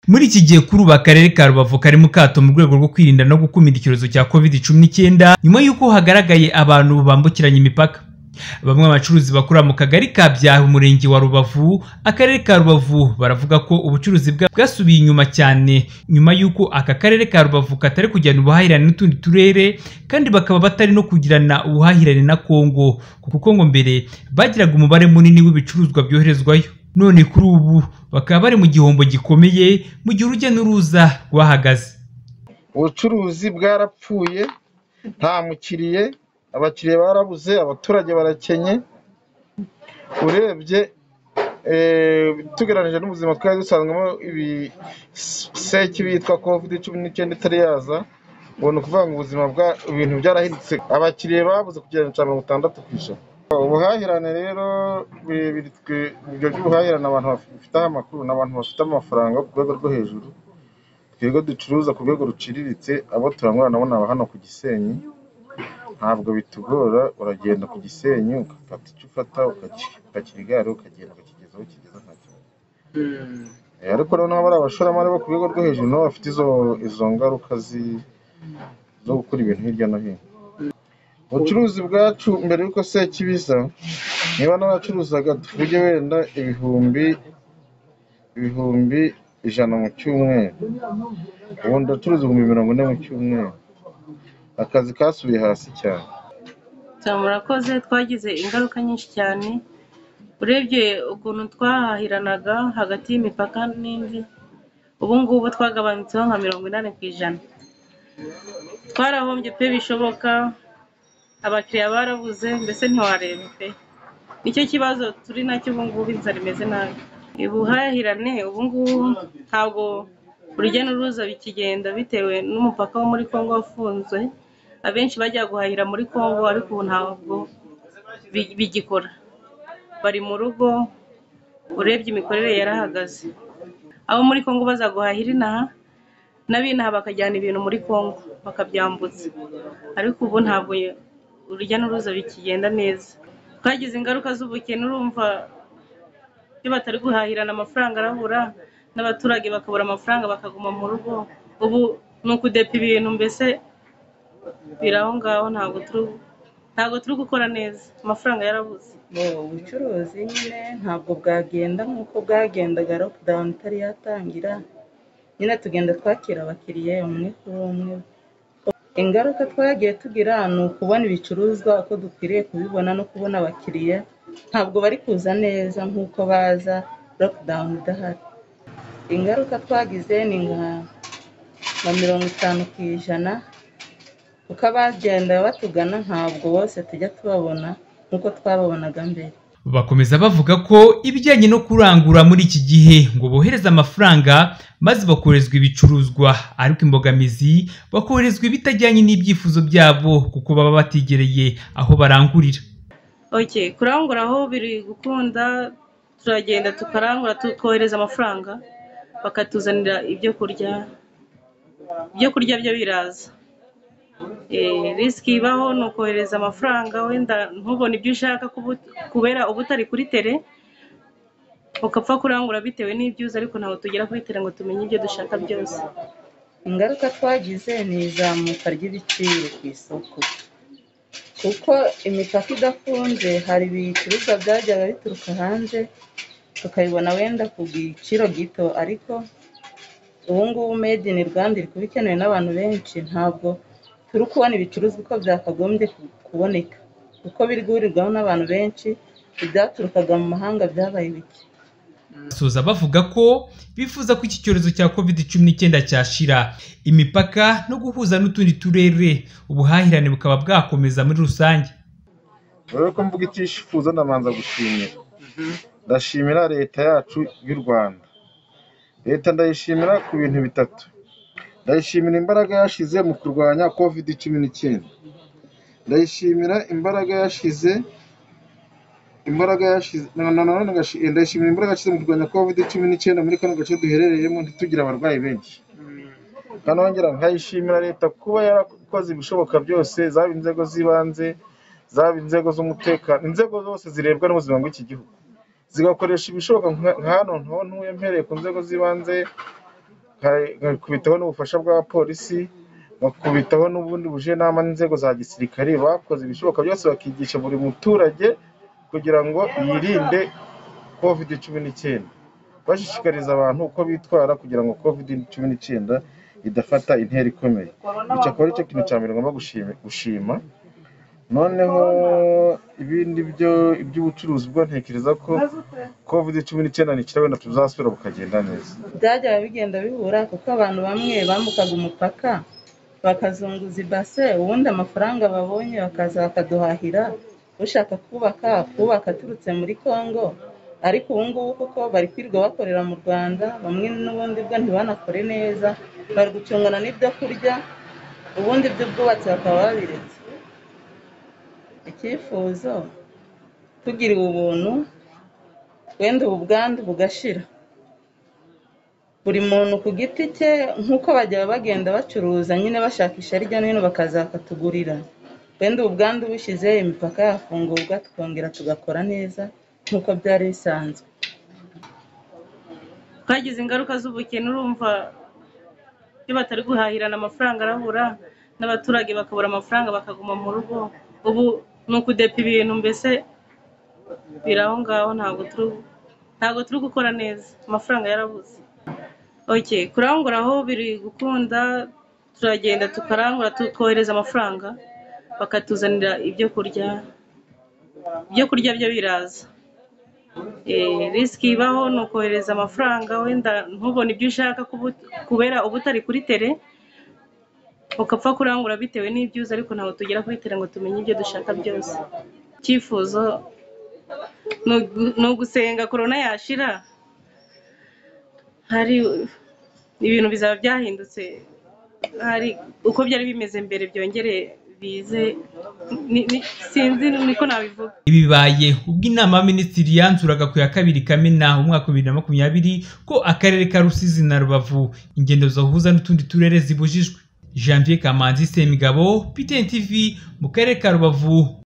Muri iki gihe kuri ubu akarere ka Rubavu kari mu kato mu rwego rwo kwirinda no gukumira icyorezo cya covid cumi n'icyenda nyuma y'uko hagaragaye abantu bambukiranya imipaka. Bamwe mu bacuruzi bakorera mu kagari ka Byahi umurenge wa Rubavu akarere ka Rubavu baravuga ko ubucuruzi bwa- bwasubiye inyuma cyane nyuma y'uko aka karere ka Rubavu katari kugirana ubuhahirane n'utundi turere kandi bakaba batari no kugirana ubuhahirane na Kongo kuko ngo mbere bagiraga umubare munini w'ibicuruzwa byoherezwayo none kuri ubu bakaba bari mu gihombo gikomeye mu gihe urujya n'uruza rwahagaze ubucuruzi bwarapfuye nta mukiriye abakiriya barabuze abaturage barakenye urebye eh, tugereranije n'ubuzima twari dusanzwemo ibiseki bitwa covid cumi n'icyenda itari yaza ngo ni ukuvuga ngo ubuzima bwa ibintu byarahindutse abakiriya babuze kugera cya mirongo itandatu ku ijana ubuhahirane rero biri- biri twe- uburyo bw'ubuhahirane abantu bafiteho amakuru ni abantu bafite amafaranga yo ku rwego rwo hejuru twebwe ducuruza ku rwego ruciriritse abo turangura nabo ni aba hano ku Gisenyi ntabwo bitugora uragenda ku Gisenyi ugafata icyo ufata ukapakira igare ukagenda ukakigeza aho kigeza nta kibazo Eh, ariko noneho bari abashoramari bo ku rwego rwo hejuru nabo bafite izo izo ngaruka zi- zo gukora ibintu hirya no hino ubucuruzi bwacu mbere y'uko sekibiza niba n'abacuruzaga tuvuge wenda ibihumbi ibihumbi ijana mu cyumweru ubu ndacuruza ibihumbi mirongo ine mu cyumweru akazi kasubiye hasi cyane murakoze twagize ingaruka nyinshi cyane urebye ukuntu twahahiranaga hagati y'imipaka n'indi ubu ngubu twagabanutseho nka mirongo inani ku ijana twarahombye pe bishoboka abakiriya barabuze mbese ntiwareba pe nicyo kibazo turi nacyo ubu ngubu inzara imeze nabi ubuhahirane ubu ngubu ntabwo urujya n'uruza bikigenda bitewe n'umupaka wo muri congo wafunzwe abenshi bajya guhahira muri congo ariko ubu ntabwo bi- bigikora bari mu rugo urebye imikorere yarahagaze abo muri congo baza guhahira inaha n'abinaha bakajyana ibintu muri congo bakabyambutsa ariko ubu ntabwo ye- urujya n'uruza bikigenda neza twagize ingaruka z'ubukene urumva iyo batari guhahirana amafaranga arabura n'abaturage bakabura amafaranga bakaguma mu rugo ubu ni ukudepa ibintu mbese biri aho ngaho ntabwo turi ntabwo turi gukora neza amafaranga yarabuze Ubu bucuruzi nyine ntabwo bwagenda nk'uko bwagendaga lockdown itari yatangira nyine tugenda twakira abakiriya umwe kuri umwe ingaruka twagiye tugira ni ukubona ibicuruzwa uko dukwiriye kubibona no kubona abakiriya ntabwo bari kuza neza nk'uko baza lockdown idahari ingaruka twagize ni nka nka mirongo itanu ku ijana kuko abagenda batugana ntabwo bose tujya tubabona nk'uko twababonaga mbere Bakomeza bavuga ko ibijyanye no kurangura muri iki gihe ngo bohereze amafaranga maze bakoherezwa ibicuruzwa ariko imbogamizi bakoherezwa ibitajyanye n'ibyifuzo byabo kuko baba batigereye aho barangurira. okay kurangura aho biri gukunda turagenda tukarangura tu- twohereza amafaranga bakatuzanira ibyo kurya ibyo kurya byo biraza Eh, risiki ibaho ni ukohereza amafaranga wenda ntubone ibyo ushaka kubu- kubera uba utari kuri tere ugapfa kurangura bitewe n'ibyuzi ariko ntabwo tugera kuri tere ngo tumenye ibyo dushaka byose ingaruka twagize ni izamuka ry'ibiciro ku isoko kuko imipaka idafunze hari ibicuruzwa byajyaga bituruka hanze tukabibona wenda ku giciro gito ariko ubu ngubu made in Rwanda iri kuba ikenewe n'abantu benshi ntabwo turi kubona ibicuruzwa uko byakagombye ku- kuboneka kuko biri guhurirwaho n'abantu benshi ibyaturukaga mu mahanga byabaye bike Basoza bavuga ko bifuza ko iki cyorezo cya covid cumi n'icyenda cyashira imipaka no guhuza n'utundi turere ubuhahirane bukaba bwakomeza muri rusange. rero ko mvuga itishifuza ndabanza gushimira ndashimira leta yacu y'u rwanda leta ndayishimira ku bintu bitatu ndayishimira imbaraga yashize mu kurwanya covid cumi n'icyenda ndayishimira imbaraga yashize imbaraga yashize na- na- na- ndashi- ndayishimira imbaraga yashize mu kurwanya covid cumi n'icyenda muri kano gace duherereyemo ntitugire abarwayi benshi kandi wongera nkayishimira leta kuba yarakoze ibishoboka byose zaba inzego z'ibanze zaba inzego z'umutekano inzego zose zirebwa n'ubuzima bw'iki gihugu zigakoresha ibishoboka nka nka hano ntuye mpereye ku nzego z'ibanze nkakubitaho n'ubufasha bwa polisi bakubitaho n'ubundi bujenama n'inzego za gisirikare bakoze ibishoboka byose bakigisha buri muturage kugira ngo yirinde covid cumi n'icyenda bashishikariza abantu uko bitwara kugira ngo covid cumi n'icyenda idafata intera ikomeye icyo akaba aricyo kintu cya mbere ngomba gushima gushima noneho ibindi byo iby'ubucuruzi bwo ntekereza ko covid cumi n'icyenda ni ikirawenda tuzasubira bukagenda neza byajyaga bigenda bihura kuko abantu bamwe bambukaga umupaka bakazunguza ibase ubundi amafaranga babonye bakaza bakaduhahira ushaka kubaka akubaka aturutse muri congo ariko ubu ngubu kuko bari kwirirwa bakorera mu rwanda bamwe n'ubundi bwo ntibanakore neza bari gucungana n'ibyo kurya ubundi by'ubwubatsi bakaba babiretse icyifuzo tugiriwe ubuntu wenda ubu bwandu bugashira buri muntu ku giti cye nk'uko bajya bagenda bacuruza nyine bashakisha hirya no hino bakaza bakatugurira wenda ubu bwandu bushize imipaka yafungurwa tukongera tugakora neza nk'uko byari bisanzwe twagize ingaruka z'ubukene urumva iyo batari guhahirana amafaranga arabura n'abaturage bakabura amafaranga bakaguma mu rugo ubu ni ukudepa ibintu mbese biri aho ngaho ntabwo turi ntabwo turi gukora neza amafaranga yarabuze oke kurangura aho biri gukunda turagenda tukarangura tukohereza amafaranga bakatuzanira ibyo kurya ibyo kurya byo biraza Eh, risiki ibaho ni ukohereza amafaranga wenda ntubone ibyo ushaka kubu- kubera uba utari kuri tere ugapfa kurangura bitewe n'ibyuzi ariko ntabwo tugera kuri tere ngo tumenye ibyo dushaka byose icyifuzo ni ugu- ni ugusenga korona yashira hari ibintu bizaba byahindutse hari uko byari bimeze mbere byongere bize ni- ni- sinzi niko nabivuga Ibi bibaye ubwo inama y'abaminisitiri yanzuraga ku ya kabiri Kamena umwaka bibiri na makumyabiri ko akarere ka Rusizi na Rubavu ingendo zahuza n'utundi turere zibujijwe Janvier Kamanzi Semigabo PTN TV mu karere ka Rubavu